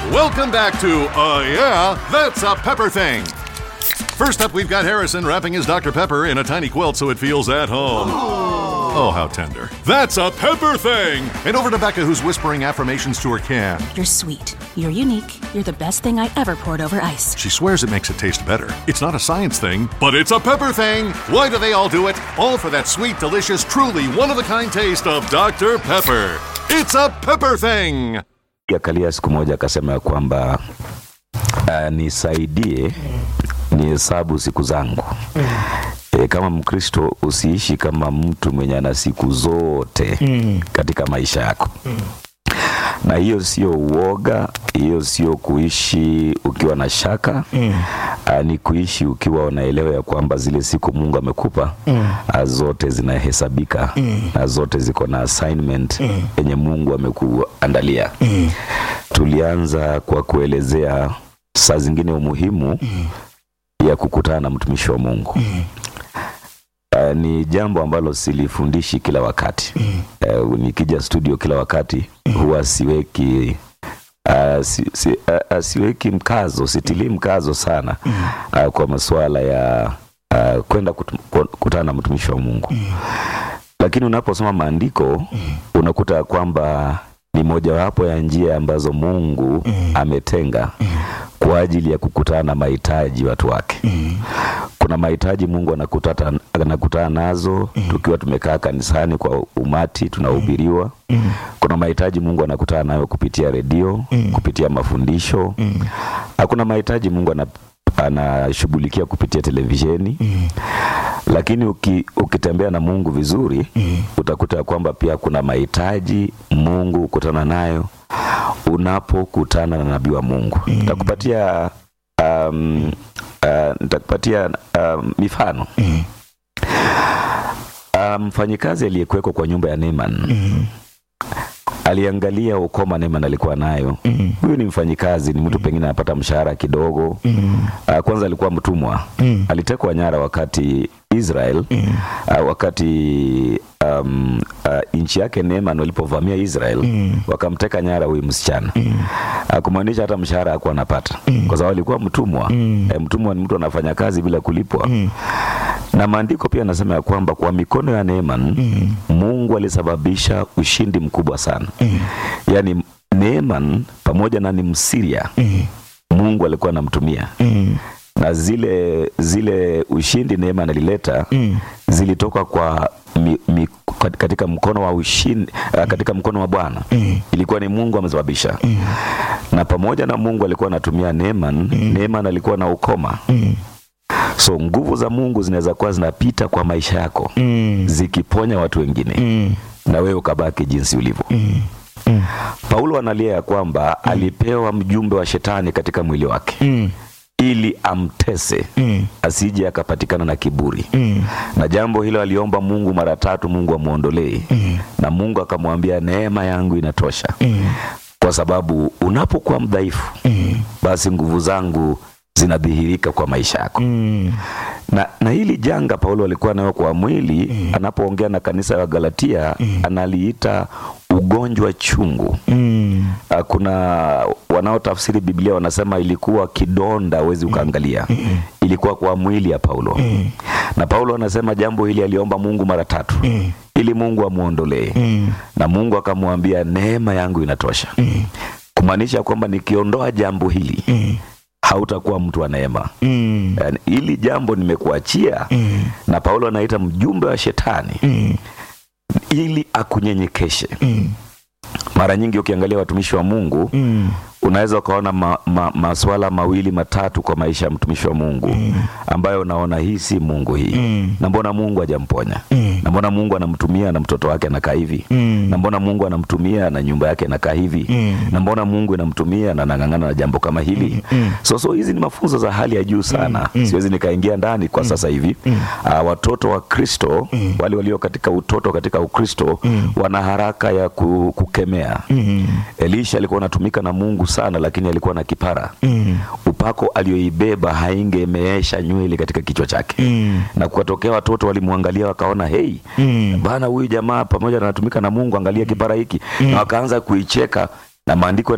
Welcome back to Uh Yeah, That's a Pepper Thing. First up, we've got Harrison wrapping his Dr. Pepper in a tiny quilt so it feels at home. Oh, how tender. That's a Pepper Thing! And over to Becca, who's whispering affirmations to her can. You're sweet. You're unique. You're the best thing I ever poured over ice. She swears it makes it taste better. It's not a science thing, but it's a pepper thing. Why do they all do it? All for that sweet, delicious, truly one of a kind taste of Dr. Pepper. It's a pepper thing. Akalia siku moja akasema ya kwamba uh, nisaidie nihesabu siku zangu. E, kama Mkristo usiishi kama mtu mwenye ana siku zote katika maisha yako na hiyo sio uoga, hiyo sio kuishi ukiwa na shaka mm. ni kuishi ukiwa unaelewa ya kwamba zile siku Mungu amekupa mm. zote zinahesabika mm. na zote ziko na assignment yenye Mungu amekuandalia mm. Tulianza kwa kuelezea saa zingine umuhimu mm. ya kukutana na mtumishi wa Mungu mm. Uh, ni jambo ambalo silifundishi kila wakati mm. uh, nikija studio kila wakati mm. huwa siweki uh, si, si, uh, siweki mkazo sitilii mkazo sana mm. uh, kwa masuala ya uh, kwenda kukutana na mtumishi wa Mungu mm. lakini unaposoma maandiko mm. unakuta kwamba ni mojawapo ya njia ambazo Mungu mm. ametenga mm. kwa ajili ya kukutana na mahitaji watu wake mm. kuna mahitaji Mungu anakutana, anakutana nazo mm. tukiwa tumekaa kanisani kwa umati tunahubiriwa mm. kuna mahitaji Mungu anakutana nayo kupitia redio mm. kupitia mafundisho mm. kuna mahitaji Mungu ana anashughulikia kupitia televisheni mm. Lakini uki, ukitembea na Mungu vizuri mm. utakuta kwamba pia kuna mahitaji Mungu kukutana nayo unapokutana na nabii wa Mungu mm. Nitakupatia um, uh, nitakupatia um, mifano mm. mfanyikazi um, aliyekuwekwa kwa nyumba ya Neman mm aliangalia ukoma Neman alikuwa nayo. mm. Huyu ni mfanyikazi, ni mtu pengine anapata mshahara kidogo. mm. Uh, kwanza alikuwa mtumwa. mm. Alitekwa nyara wakati Israel mm. uh, wakati um, uh, nchi yake Neman walipovamia Israel mm. wakamteka nyara huyu msichana mm. uh, kumaanisha hata mshahara hakuwa anapata mm. kwa sababu alikuwa mtumwa. mm. E, mtumwa ni mtu anafanya kazi bila kulipwa. mm. Na maandiko pia anasema ya kwamba kwa mikono ya Neman mm. Mungu alisababisha ushindi mkubwa sana mm. Yaani Neman pamoja na ni Msiria mm. Mungu alikuwa anamtumia mm. na zile zile ushindi Neman alileta mm. zilitoka kwa mi, mi, katika mkono wa ushindi katika mkono wa Bwana mm. ilikuwa ni Mungu amesababisha mm. na pamoja na Mungu alikuwa anatumia Neman mm. Neman alikuwa na ukoma mm. So nguvu za Mungu zinaweza kuwa zinapita kwa maisha yako mm. zikiponya watu wengine mm. na wewe ukabaki jinsi ulivyo mm. mm. Paulo analia ya kwamba mm. alipewa mjumbe wa shetani katika mwili wake mm. ili amtese mm. asije akapatikana na kiburi mm. na jambo hilo aliomba Mungu mara tatu, Mungu amwondolee mm. na Mungu akamwambia neema yangu inatosha mm. kwa sababu unapokuwa mdhaifu mm. basi nguvu zangu zinadhihirika kwa maisha yako mm. na, na hili janga Paulo alikuwa nayo kwa mwili mm. anapoongea na kanisa la Galatia mm. analiita ugonjwa chungu mm. kuna wanaotafsiri Biblia wanasema ilikuwa kidonda, huwezi ukaangalia mm. ilikuwa kwa mwili ya Paulo mm. na Paulo anasema jambo hili aliomba Mungu mara tatu mm. ili Mungu amwondolee mm. na Mungu akamwambia neema yangu inatosha mm. kumaanisha kwamba nikiondoa jambo hili mm hautakuwa mtu wa neema mm. Yani, hili jambo nimekuachia mm. na Paulo anaita mjumbe wa shetani mm. ili akunyenyekeshe mm. Mara nyingi ukiangalia watumishi wa Mungu mm. unaweza ukaona ma, ma, maswala mawili matatu kwa maisha ya mtumishi wa Mungu mm. ambayo unaona hii si Mungu hii mm. na mbona Mungu hajamponya mm. na mbona Mungu anamtumia na mtoto wake anakaa hivi mm. na mbona Mungu anamtumia na nyumba yake inakaa hivi mm. na mbona Mungu inamtumia na nang'ang'ana na jambo kama hili mm. so so hizi ni mafunzo za hali ya juu sana mm. siwezi nikaingia ndani kwa mm. sasa hivi mm. uh, watoto wa Kristo mm. wale walio katika utoto katika Ukristo mm. wana haraka ya ku, kukemea mm. Elisha alikuwa anatumika na Mungu sana, lakini alikuwa na kipara mm. upako aliyoibeba haingemeesha nywele katika kichwa chake mm. na kukatokea watoto walimwangalia wakaona, hei mm. bana, huyu jamaa pamoja na anatumika na Mungu, angalia kipara hiki mm. na wakaanza kuicheka na maandiko